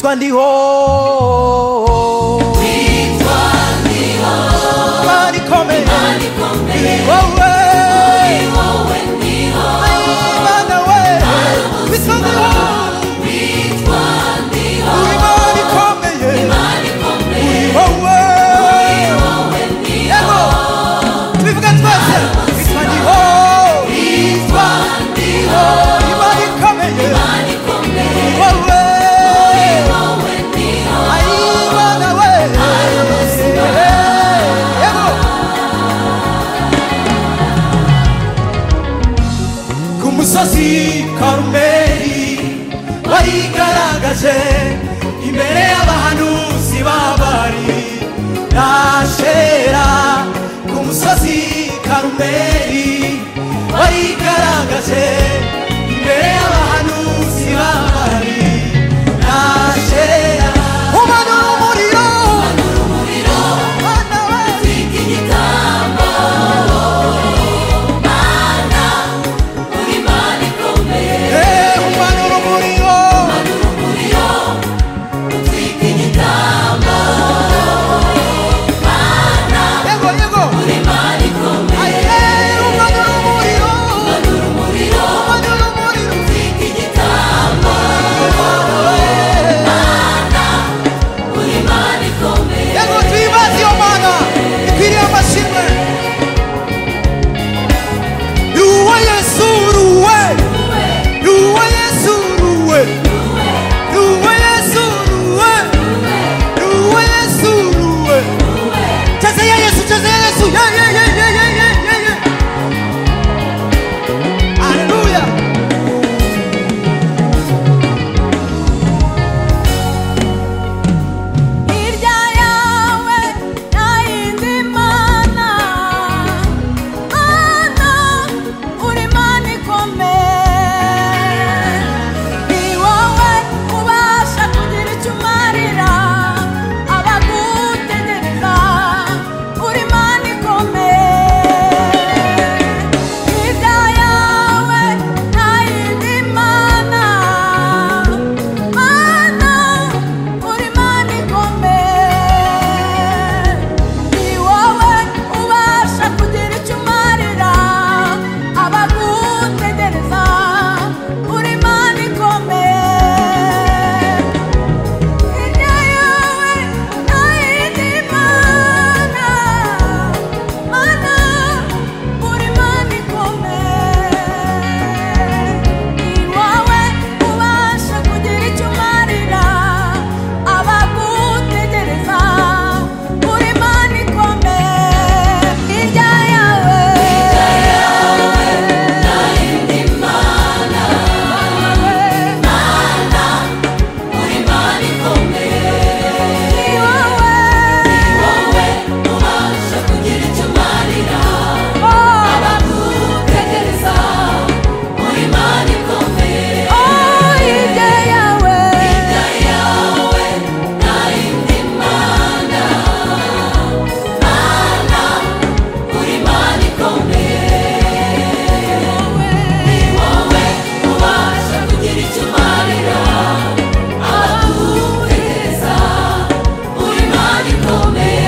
toi ndiho imana ikomeye ni wowe imana we bisa ndiho imana ikomeye ni wowe yego tubivuga twese bisa ndiho imana ikomeye ni wowe ku musozi karumeri barigaragaje imbere y'abahanuzi babari nashera ku musozi karumeri barigaragaje imbere y'abahanuzi babari nashera umanura umuriro Mana we Eh, umanura umuriro yego yego aye umanura umuriro umanura umuriro yego tuyibaze iyo mana ikwiriye amashimwe ni uwo yesu uruwe ni uwo yesu uruwe ni uwo yesu uruwe ni uwo yesu uruwe cheza ya yesu cheza ya yesu ye ye ye ye ye ye ye ye haleluya Hirya yawe nta yindi mana Mana uri Imana ikomeye Ni wowe ubasha kugira icyo umarira abagutegereza Uri Imana ikomeye Hirya yawe nta yindi mana Mana uri Imana ikomeye Ni wowe ubasha kugira icyo umarira abagutegereza Uri Imana ikomeye Hirya yawe nta yindi mana Mana uri Imana ikomeye Ni wowe ubasha kugira icyo umarira abagutegereza Uri Imana ikomeye Hirya yawe nta yindi mana Mana ni wowe Oh, hirya yawe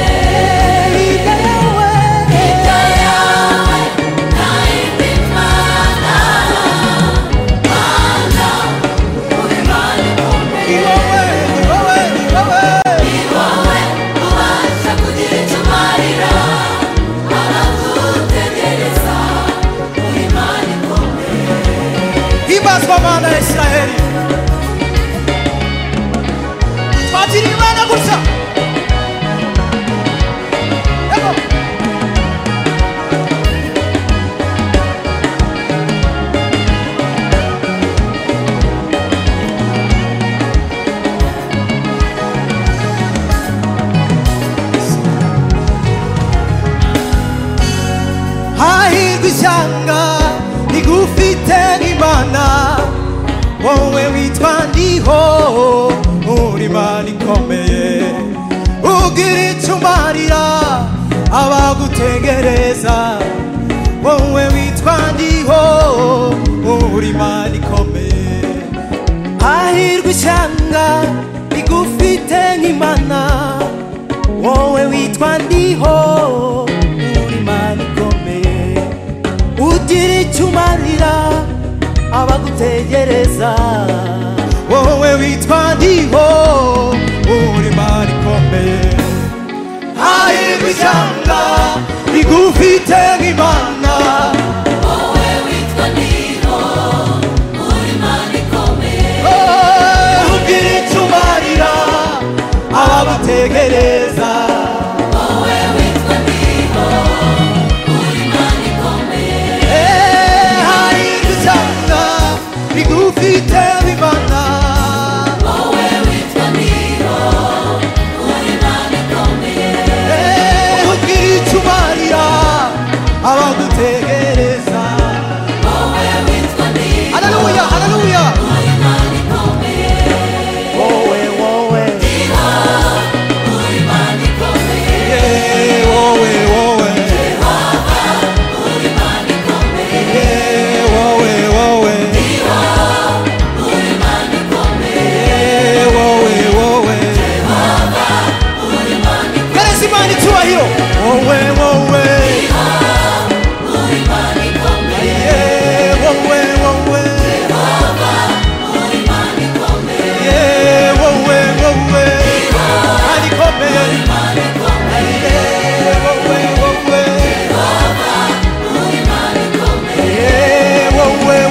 hirya yawe ni wowe ni wowe ni wowe hibazwa mana ya isiraheli twakira imana gutya yego hahirwa ishyanga rigufite imana wowe witwa ndiho uri imana ikomeye ugira icyo umarira abagutegereza wowe witwa ndiho uri imana ikomeye hahirwa ishyanga rigufi twite nk'imana wowe witwa ndiho uri imana ikomeye ugira icyo umarira abagutegereza wowe witwa ndiho uri imana ikomeye hahirwa ishyamba rigufite nk'imana wowe witwa niho uri imana ikomeye Oh, ugira icyo umarira abagutegereza wowe witwa niho uri imana ikomeye Eh, hahirwa ishyamba rigufite nk'imana wowe witwa niho uri imana ikomeye Eh, ugira icyo umarira abagutegereza wowe witwa niho haleluya haleluya uri imana ikomeye wowe wowe niho uri imana ikomeye Yeah, wowe wowe uri imana ikomeye Yeah, wowe wowe niho uri imana ikomeye Eh, wowe wowe uri imana gereza imana icyubahiro wowe wowe niho uri imana ikomeye Eh, wowe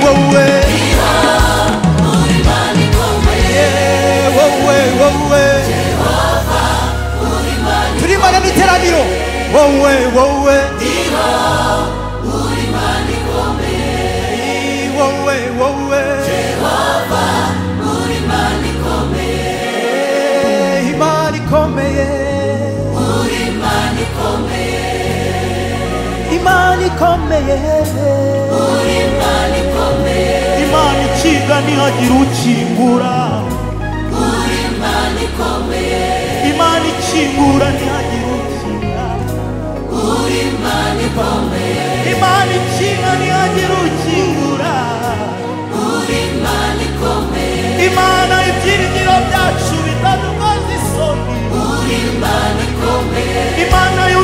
wowe Yehova uri imana ikomeye Eh, wowe wowe kandi ikomeye Eh, wowe wowe Eh, wowe wowe Eh, wowe wowe turi imana n'iteraniro wowe wowe Eh, wowe wowe Eh, imana ikomeye imana ikomeye imana ikinga ntihagira ukingura imana ikingura ntihagira ukinga imana ikinga ntihagira ukingura imana ibyiringiro byacu bitadukoze isoni imana yo